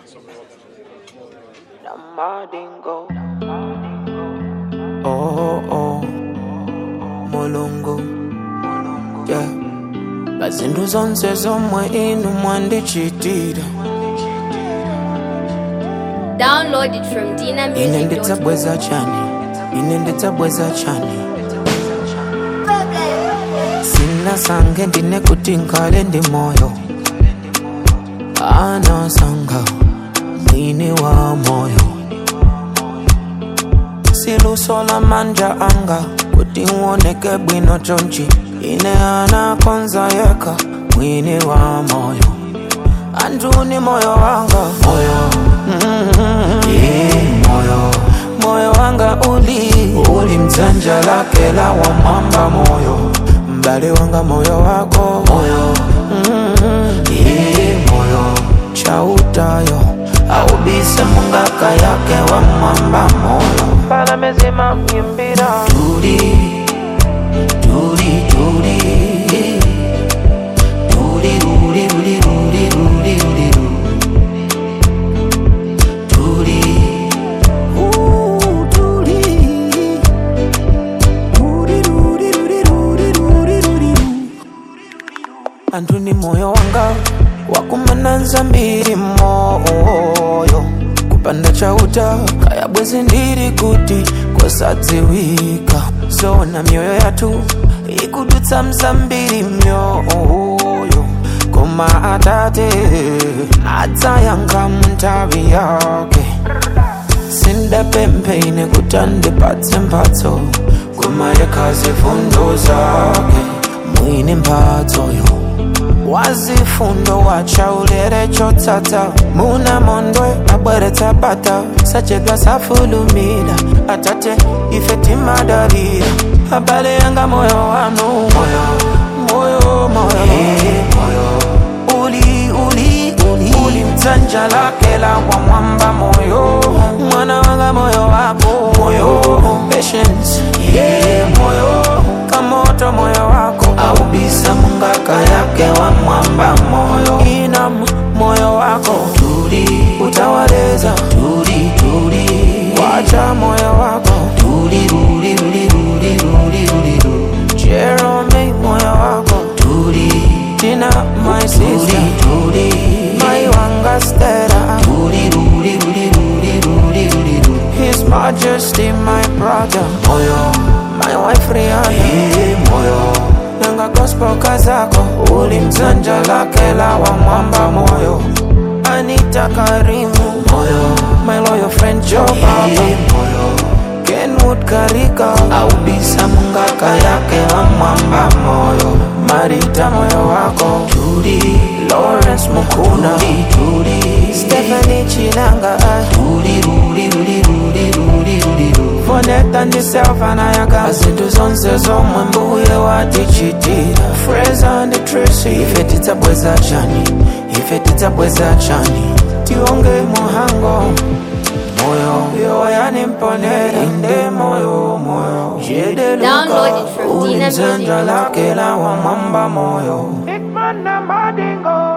Oh, oh, mulungu yeah. bazindu zonse zomwe inu mwandichitira Download it from ine DinaMusic.com. ndidzabweza chani ine ndidzabweza chani sina sange ndine kuti nkale ndi moyo anasanga mwini wa moyo siluso la manja anga kuti uoneke bwino chonchi ine anakonza yeka mwini wa moyo anduni moyo wanga moyo mm-hmm. yeah, moyo moyo wanga uli uli mdzanja lake la wamwamba moyo mbali wanga moyo wako moyo mm-hmm. yeah, moyo chautayo aubise mungaka yake wa mwamba moyo pala mezima myimbira tuli tuli tuli tuli tuli tuli tuli tuli tuli tuli Ooh, tuli tuli tuli tuli tuli tuli tuli anthu ni moyo wanga wakumananza mbiri moyo kupanda chauta kaya bwezi ndiri kuti kwasadziwika zona mioyo yathu ikudutsa mzambiri myoyo koma atate adzayankha munthawi yake sindapempheine kuti andipatse mphatso koma yekhazi fundo zake mwini mphatsoyo wazifundo wachaulere chotsatsa muna mondwe abweretsa bata sachedwa safulumira atate ife timadalira abale yanga moyo wanu moyo moyo moyo moyo uli uli uli uli mdzanja lake la kwa mwamba moyo mwana wanga moyo wako moyo patience yeah moyo kamoto moyo wako aubisa mungaka yake wa mwamba moyo inam moyo wako tuli utawaleza tuli tuli wacha moyo wako tuli ruli ruli ruli ruli ruli ruli Jerome moyo wako tuli Tina my sister tuli my wanga stera tuli ruli ruli ruli ruli ruli ruli His Majesty my brother moyo my wife Rihanna yeah, moyo nanga gospel kazako uli mzanja lake la wa mwamba moyo Anita Karimu moyo my loyal friend Joe Baba moyo Kenwood Karika aubisa mungaka yake wa mwamba moyo Marita moyo wako Tuli Lawrence Mukuna Tuli Tuli Stephanie Chinanga Tuli Ruli Ruli Ruli Ruli Ruli Ruli Foneta ndiselfa nayaga Zintu zonse zomwe mbuye watichitira Fraser and Tracy Ife tidzabweza chani Ife tidzabweza chani Tionge muhango moyo yo yanimponera inde moyo moyo Download it from ulimzanja DinaMusic.com. lake la wa mwamba moyo Big man na madingo